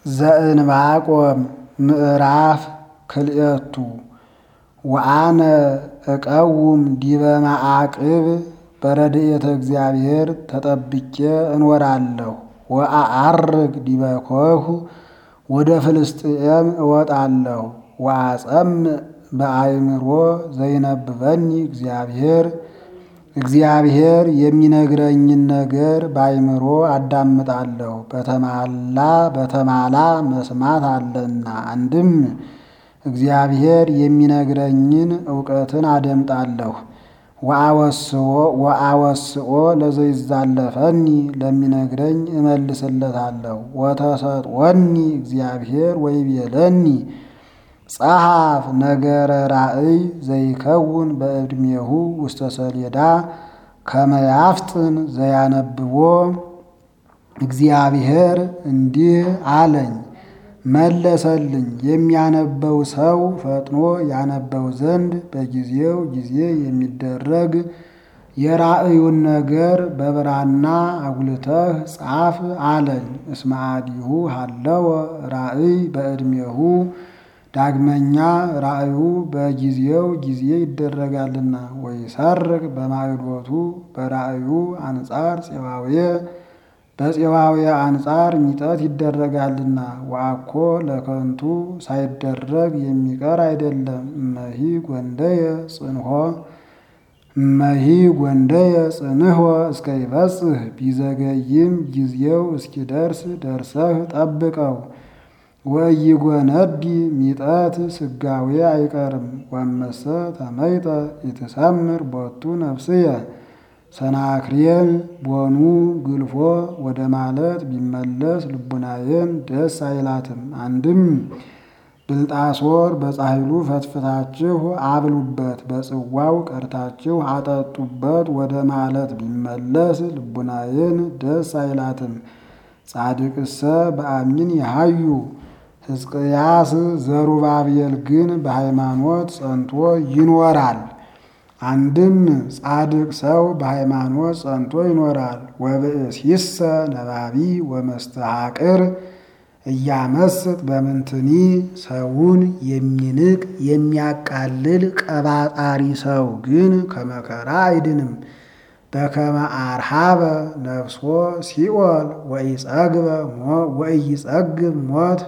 ዘእንባቆም ምዕራፍ ክልኤቱ ወአነ እቀውም ዲበ መዓቅብ በረድኤተ እግዚአብሔር ተጠብቄ እኖራለሁ። ወአዐርግ ዲበ ኮሁ ወደ ፍልስጥኤም እወጣለሁ። ወአጸምዕ በአእምሮ ዘይነብበኒ እግዚአብሔር እግዚአብሔር የሚነግረኝን ነገር በአእምሮ አዳምጣለሁ። በተማላ በተማላ መስማት አለና አንድም እግዚአብሔር የሚነግረኝን እውቀትን አደምጣለሁ። ወአወስኦ ለዘይዛለፈኒ ለሚነግረኝ እመልስለታለሁ። ወተሰጥዖኒ እግዚአብሔር ወይቤለኒ ጸሐፍ ነገረ ራእይ ዘይከውን በዕድሜሁ ውስተ ሰሌዳ ከመ ያፍጥን ዘያነብቦ። እግዚአብሔር እንዲህ አለኝ መለሰልኝ፣ የሚያነበው ሰው ፈጥኖ ያነበው ዘንድ በጊዜው ጊዜ የሚደረግ የራእዩን ነገር በብራና አጉልተህ ጻፍ አለኝ። እስመ አዲሁ ሀለወ ራእይ በዕድሜሁ ዳግመኛ ራእዩ በጊዜው ጊዜ ይደረጋልና። ወይሰርቅ በማዕዶቱ በራእዩ አንጻር ፄዋዌ በፄዋዌ አንጻር ሚጠት ይደረጋልና። ወአኮ ለከንቱ ሳይደረግ የሚቀር አይደለም። እመሂ ጐንደየ ጽንሖ እመሂ ጐንደየ ጽንሖ እስከ ይበጽሕ ቢዘገይም ጊዜው እስኪደርስ ደርሰህ ጠብቀው። ወኢይጐነዲ ሚጠት ስጋዌ አይቀርም። ወመሰ ተመይጠ ኢትሰምር ቦቱ ነፍስየ ሰናክሬም ቦኑ ግልፎ ወደ ማለት ቢመለስ ልቡናዬን ደስ አይላትም። አንድም ብልጣሶር በጻሕሉ ፈትፍታችሁ አብሉበት፣ በጽዋው ቀድታችሁ አጠጡበት ወደ ማለት ቢመለስ ልቡናዬን ደስ አይላትም። ጻድቅሰ በአሚን ይሃዩ ሕዝቅያስ ዘሩባቤል ግን በሃይማኖት ጸንቶ ይኖራል። አንድም ጻድቅ ሰው በሃይማኖት ጸንቶ ይኖራል። ወብእሲሰ ነባቢ ወመስተሐቅር እያመስጥ በምንትኒ ሰውን የሚንቅ የሚያቃልል ቀባጣሪ ሰው ግን ከመከራ አይድንም። በከመ አርሃበ ነፍሶ ሲኦል ወኢይጸግብ ሞት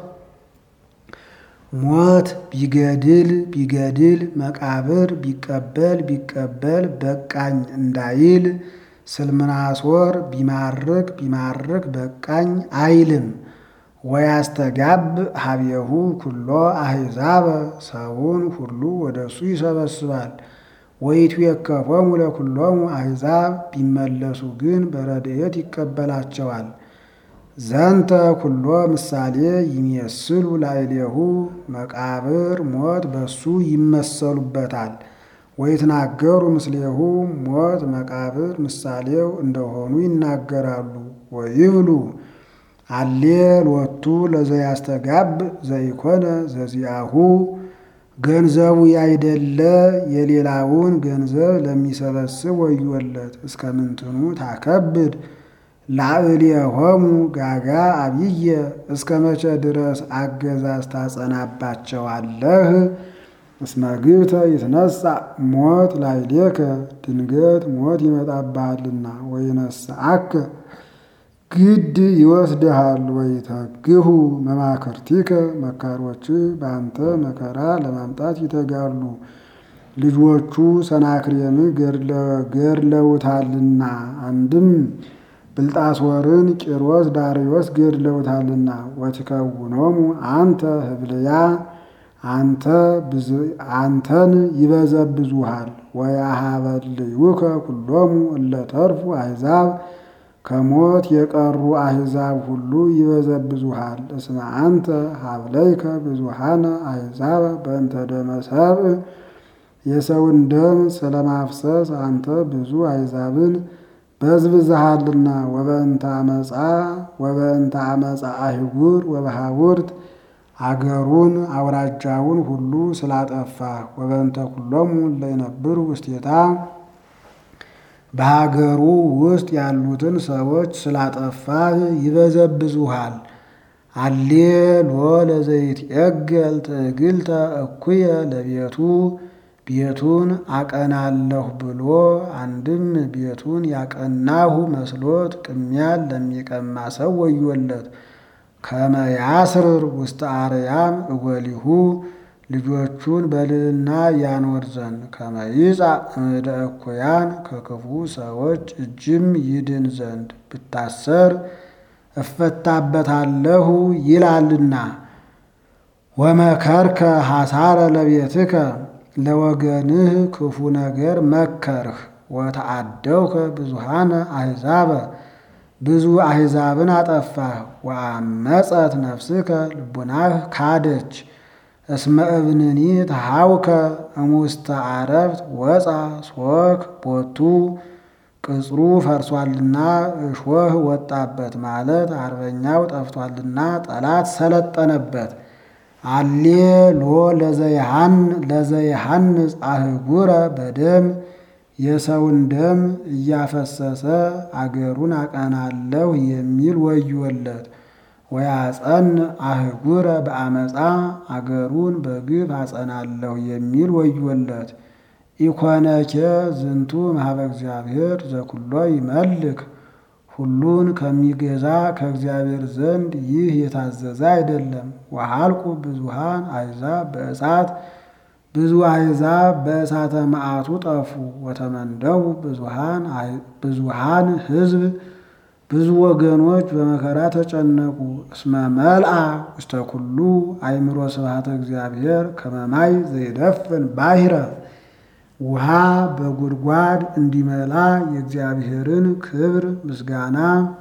ሞት ቢገድል ቢገድል መቃብር ቢቀበል ቢቀበል በቃኝ እንዳይል ስልምናሶር ቢማርክ ቢማርክ በቃኝ አይልም። ወያስተጋብ ሀቤሁ ኩሎ አሕዛበ ሰውን ሁሉ ወደ እሱ ይሰበስባል። ወይትዌከፎሙ ለኩሎሙ አሕዛብ ቢመለሱ ግን በረድኤት ይቀበላቸዋል። ዘንተ ኩሎ ምሳሌ ይሜስሉ ላዕሌሁ መቃብር ሞት በሱ ይመሰሉበታል። ወይትናገሩ ምስሌሁ ሞት መቃብር ምሳሌው እንደሆኑ ይናገራሉ። ወይብሉ አሌ ሎቱ ለዘያስተጋብ ዘይኮነ ዘዚአሁ ገንዘቡ ያይደለ የሌላውን ገንዘብ ለሚሰበስብ ወዮለት። እስከ ምንትኑ ታከብድ ላዕሌሆሙ ጋጋ አብየ እስከ መቼ ድረስ አገዛዝ ታጸናባቸዋለህ? እስመ ግብተ ይትነሣ ሞት ላዕሌከ ድንገት ሞት ይመጣብሃልና ወይነስአከ ግድ ይወስድሃል። ወይተግሁ መማክርቲከ መካሮች በአንተ መከራ ለማምጣት ይተጋሉ። ልጆቹ ሰናክሬም ገድለውታልና አንድም ብልጣሶርን ቂሮስ ዳርዮስ ገድለውታልና። ወትከውኖሙ አንተ ህብልያ አንተን ይበዘብዙሃል። ወያሃበልዩከ ኩሎሙ እለተርፉ አሕዛብ ከሞት የቀሩ አሕዛብ ሁሉ ይበዘብዙሃል። እስመ አንተ ሀብለይከ ብዙሃነ አሕዛብ በእንተ ደመ ሰብእ የሰውን ደም ስለማፍሰስ አንተ ብዙ አሕዛብን በዝብዝሃልና። ወበእንተ አመፃ ወበእንተ አመፃ አህጉር ወበሃቡርት አገሩን አውራጃውን ሁሉ ስላጠፋ ወበእንተ ኩሎሙ ለይነብሩ ውስቴታ በሀገሩ ውስጥ ያሉትን ሰዎች ስላጠፋህ ይበዘብዙሃል። አሌ ሎ ለዘይትዔገል ትዕግልተ እኩየ ለቤቱ ቤቱን አቀናለሁ ብሎ አንድም ቤቱን ያቀናሁ መስሎት ቅሚያን ለሚቀማ ሰው ወዮለት። ከመ ያስርር ውስተ አርያም እጎሊሁ ልጆቹን በልዕልና ያኖር ዘንድ ከመ ይጻእ እምደ እኩያን ከክፉ ሰዎች እጅም ይድን ዘንድ ብታሰር እፈታበታለሁ ይላልና። ወመከርከ ሐሳረ ለቤትከ ለወገንህ ክፉ ነገር መከርህ። ወተአደውከ ብዙሃነ አሕዛበ ብዙ አሕዛብን አጠፋህ። ወአመፀት ነፍስከ ልቡናህ ካደች። እስመ እብንኒ ተሃውከ እሙስተ አረፍት ወፃ ሶክ ቦቱ ቅጽሩ ፈርሷልና እሾህ ወጣበት ማለት አርበኛው ጠፍቷልና ጠላት ሰለጠነበት። አሌ ሎ ለዘይሃንጽ አህጉረ በደም የሰውን ደም እያፈሰሰ አገሩን አቀናለሁ የሚል ወዮለት። ወያጸን አህጉረ በአመፃ አገሩን በግፍ አጸናለሁ የሚል ወዮለት። ኢኮነኬ ዝንቱ ማህበ እግዚአብሔር ዘኩሎ ይመልክ ሁሉን ከሚገዛ ከእግዚአብሔር ዘንድ ይህ የታዘዘ አይደለም። ወሃልቁ ብዙሃን አሕዛብ በእሳት ብዙ አሕዛብ በእሳተ መዓቱ ጠፉ። ወተመንደቡ ብዙሃን ሕዝብ ብዙ ወገኖች በመከራ ተጨነቁ። እስመ መልአ ውስተ ኩሉ አእምሮ ስብሐተ እግዚአብሔር ከመማይ ዘይደፍን ባሕረ ውሃ በጉድጓድ እንዲመላ የእግዚአብሔርን ክብር ምስጋና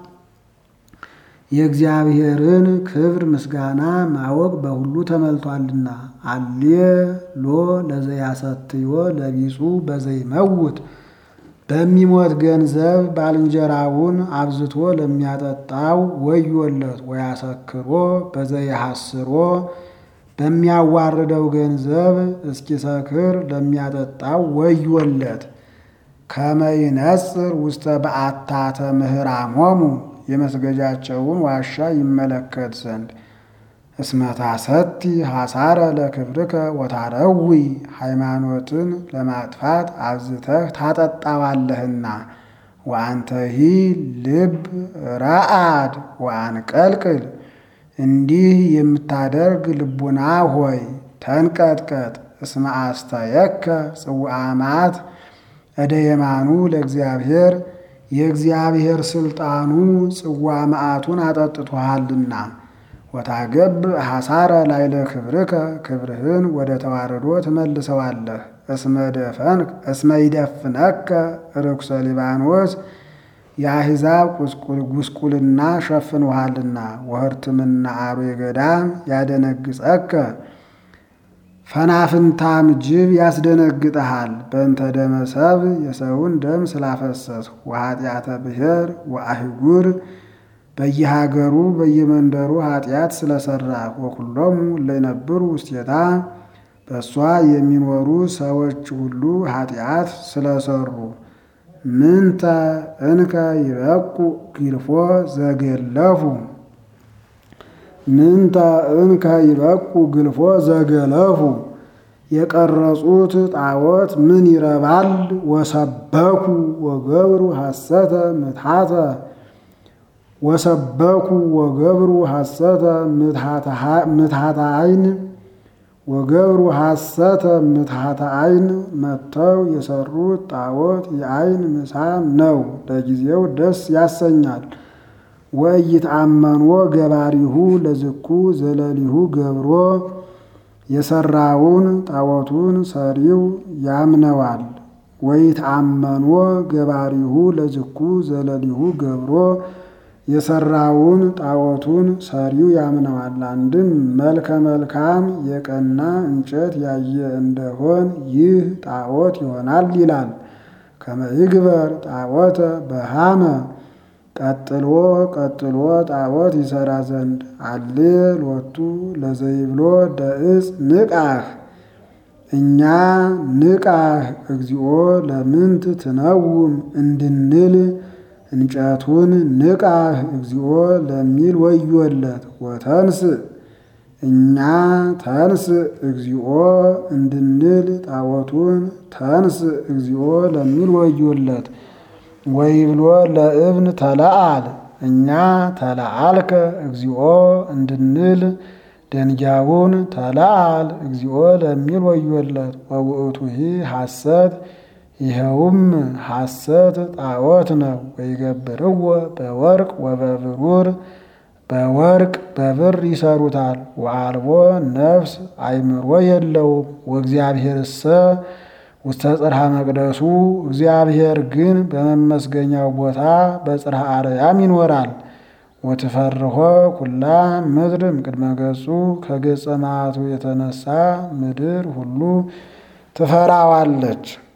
የእግዚአብሔርን ክብር ምስጋና ማወቅ በሁሉ ተመልቷልና። አሌ ሎ ለዘያሰትዮ ለቢጹ በዘይመውት በሚሞት ገንዘብ ባልንጀራውን አብዝቶ ለሚያጠጣው ወዮለት። ወያሰክሮ በዘይሐስሮ በሚያዋርደው ገንዘብ እስኪሰክር ለሚያጠጣው ወዮለት። ከመይነጽር ውስተ በአታተ ምህራሞሙ የመስገጃቸውን ዋሻ ይመለከት ዘንድ እስመታሰቲ ሐሳረ ለክብርከ ወታረዊ ሃይማኖትን ለማጥፋት አብዝተህ ታጠጣዋለህና። ወአንተሂ ልብ ረአድ ወአንቀልቅል እንዲህ የምታደርግ ልቡና ሆይ ተንቀጥቀጥ። እስመ አስተየከ ጽዋዐ መዓት እደ የማኑ ለእግዚአብሔር የእግዚአብሔር ስልጣኑ ጽዋ መዓቱን አጠጥቶሃልና። ወታገብ ሐሳረ ላይለ ክብርከ ክብርህን ወደ ተዋረዶ ትመልሰዋለህ። እስመ ይደፍነከ ርኩሰ ሊባኖስ የአሕዛብ ጉስቁልና ሸፍንሃልና። ወህርትምና አርዌ ገዳም ያደነግጸከ ፈናፍንታም ጅብ ያስደነግጠሃል። በእንተ ደመ ሰብእ የሰውን ደም ስላፈሰስ ወኃጢአተ ብሔር ወአህጉር በየሀገሩ በየመንደሩ ኃጢአት ስለሰራ ወኩሎሙ ለይነብሩ ውስቴታ በእሷ የሚኖሩ ሰዎች ሁሉ ኃጢአት ስለሰሩ ምንተ እንከ ይበቁ ግልፎ ዘገለፉ ምንተ እንከ ይበቁ ግልፎ ዘገለፉ የቀረጹት ጣዖት ምን ይረባል? ወሰበኩ ወገብሩ ሐሰተ ምትሐተ ወሰበኩ ወገብሩ ሐሰተ ምትሐተ አይን ወገብሩ ሐሰተ ምትሐተ አይን መጥተው የሰሩት ጣዖት የአይን ምሳም ነው፣ ለጊዜው ደስ ያሰኛል። ወኢይትአመንዎ ገባሪሁ ለዝኩ ዘለሊሁ ገብሮ የሰራውን ጣዖቱን ሰሪው ያምነዋል። ወኢይትአመንዎ ገባሪሁ ለዝኩ ዘለሊሁ ገብሮ የሰራውን ጣዖቱን ሰሪው ያምነዋል። አንድም መልከ መልካም የቀና እንጨት ያየ እንደሆን ይህ ጣዖት ይሆናል ይላል። ከመይግበር ጣዖተ በሃመ ቀጥሎ ቀጥሎ ጣዖት ይሰራ ዘንድ አሌ ሎቱ ለዘይብሎ ደእፅ ንቃህ እኛ ንቃህ እግዚኦ ለምንት ትነውም እንድንል እንጨቱን ንቃህ እግዚኦ ለሚል ወዮለት። ወተንስ እኛ ተንስ እግዚኦ እንድንል ጣዖቱን ተንስ እግዚኦ ለሚል ወዮለት። ወይብሎ ለእብን ተለአል እኛ ተለአልከ እግዚኦ እንድንል ደንጊያውን ተለአል እግዚኦ ለሚል ወዮለት። ወውእቱሂ ሐሰት ይኸውም ሐሰት ጣዖት ነው። ወይገብርዎ በወርቅ ወበብሩር በወርቅ በብር ይሰሩታል። ወአልቦ ነፍስ አይምሮ የለውም። ወእግዚአብሔርሰ ውስተ ጽርሐ መቅደሱ እግዚአብሔር ግን በመመስገኛው ቦታ በጽርሐ አርያም ይኖራል። ወትፈርሆ ኩላ ምድር እምቅድመ ገጹ ከገጸ መዓቱ የተነሳ ምድር ሁሉ ትፈራዋለች።